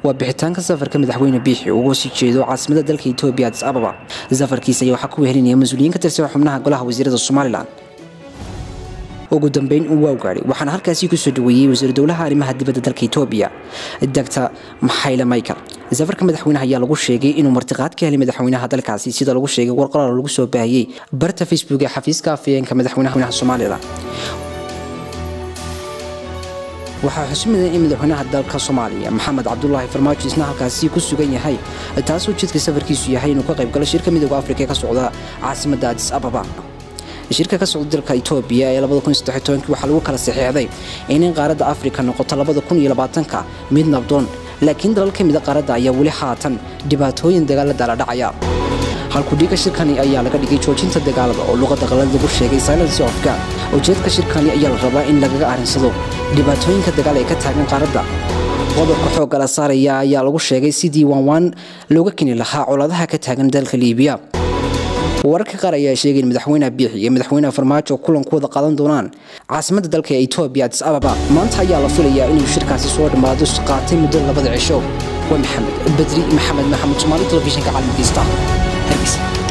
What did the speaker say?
waa bixitaanka safarka madaxweyne biixi ugu sii jeedo caasimada dalka etoobiya adis ababa safarkiisa ayaa waxaa ku wehelinaya mas-uuliyiin ka tirsan xubnaha golaha wasiirada somalilan ugu dambeyn uu waa gaadhay waxaana halkaasi kusoo dhaweeyey wasiir dowlaha arrimaha dibadda dalka etoobiya dr maxayle michael safarka madaxweynaha ayaa lagu sheegay inuu martiqaad ka helay madaxweynaha dalkaasi sida lagu sheegay warqoraal lagu soo baahiyey barta facebook ee xafiiska afayeenka madaxweynaha somalilan waxaa xusumadan in madaxweynaha dalka soomaaliya maxamed cabdulaahi farmaajo isna halkaasi ku sugan yahay taasoo jidka safarkiisu yahay inuu ka qaybgalo shirka midooda afrika ee ka socda caasimada adis ababa shirka ka socda dalka etoobiya ee waxaa lagu kala saxeexday in qaaradda afrika noqoto ka mid nabdoon laakiin dalal ka mida qaaradda ayaa weli haatan dhibaatooyin dagaalada la dhacaya halkudhiga shirkani ayaa laga dhigay joojinta dagaalada oo luqada qalad lagu sheegay silence of god ujeedka shirkani ayaa la rabaa in lagaga arinsado dhibaatooyinka dagaal ee ka taagan qaaradda qodobka xoogga la saaraya ayaa lagu sheegay sidii waanwaan looga keni lahaa coladaha ka taagan dalka liibiya wararka qaar ayaa sheegay in madaxweynaha biixi iyo madaxweynaha farmaajo kulankooda qaadan doonaan caasimadda dalka ee etoobiya adis ababa maanta ayaa la filayaa inuu shirkaasi soo dhammaado qaatay muddo labada cisho waa maxamed badri maxamed maxamed soomaali telefishinka caalamkiista hargeysa